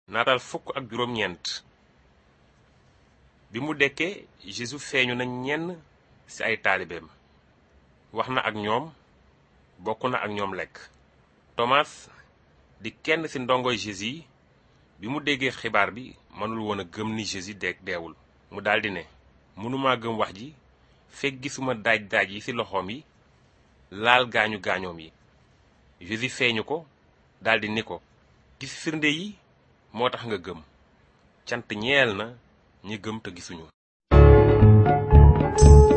naatal fukk ak juróom-ñeent bi mu dekkee Jésus feeñu na ñenn ci ay taalibeem wax na ak ñoom bokk na ak ñoom lekk Thomas di kenn ci ndongoy Jésus yi bi mu déggee xibaar bi mënul woon a gëm ni Jésus de deewul mu daldi ne mënuma gëm wax ji fekk gisuma daaj daaj yi ci loxoom yi laal gaañu gaañoom yi Jésus feeñu ko daldi ni ko gis firnde yi moo tax nga gëm cant ñeel na ñi gëm te gisuñu